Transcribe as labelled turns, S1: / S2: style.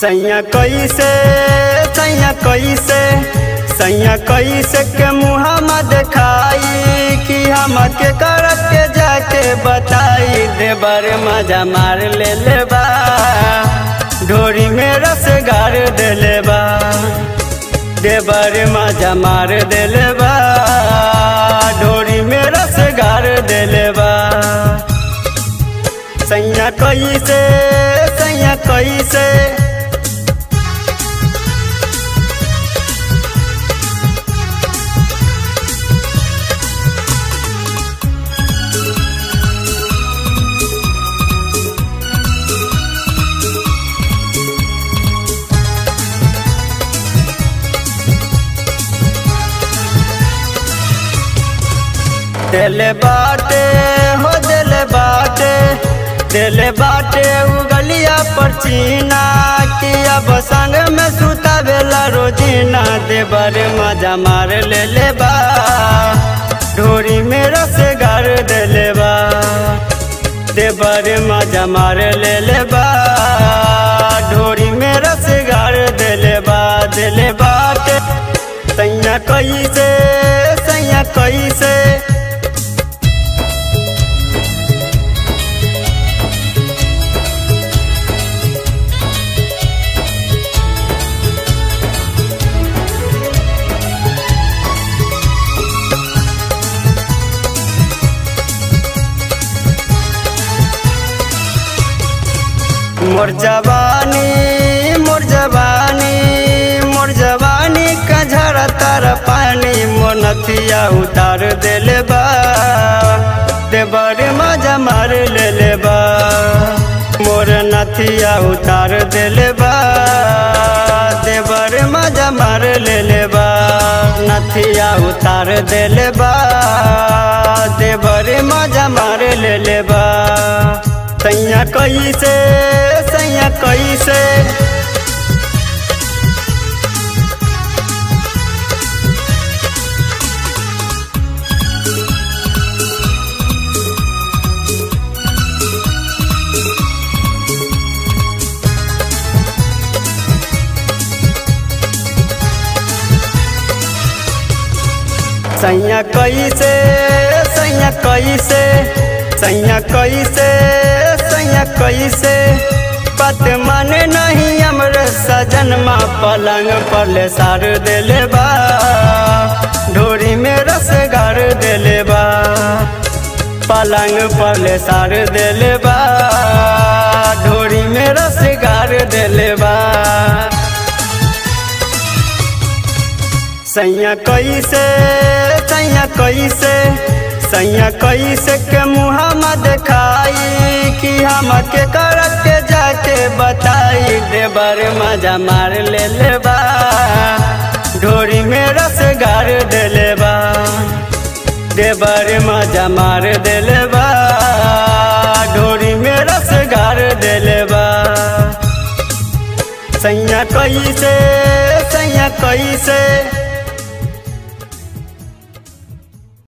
S1: सैया कैसे सैया कैसे सैया कैसे के मुहम्मा देखाई कि हम के कर के जाके बताई देवर मजा मार ले लेबा ढोरी में रस गार दे लेबा देवर मजा मार दे लेबा ढोरी में रस गार दे लेबा सैया कैसे सैया कैसे दिल बाटे हो दिल बाटे दिल बाटे उगलिया पर चीना कि अब संग में सुता बेला रोजीना देवर मजा मार ले ले बा ढोरी में रस गार दे ले बा देवर मजा मार ले ले बा ढोरी में रस गार दे ले बा दिल बाटे सैया कैसे सैया कैसे मोर जवानी मोर जवानी मोर जवानी का झरा तार पानी मोर नथिया उतार देले बा देवर मजा मार ले ले बा मोर नथिया उतार देले बा देवर मजा मार ले ले बा नथिया उतार देले बा देवर मजा मार ले ले बा सैया कैसे सैया कैसे सैया कैसे सैया कैसे सैया कैसे सैया कैसे पत माने नहीं हमरे सजन माँ पलंग पर ले सार देले बा ढोरी में रस गार देले बा पलंग पर ले सार देले बा ढोरी में रस गार देले बा सैया कैसे सैया कैसे सैया कैसे के मुहम्मा देखाई कि हम के कर के जाके बताई देवर मजा मार ले लेबा ढोरी में रस गार दे लेबा देवर मजा मार दे लेबा ढोरी में रस गार दे लेबा सैया कैसे सैया कैसे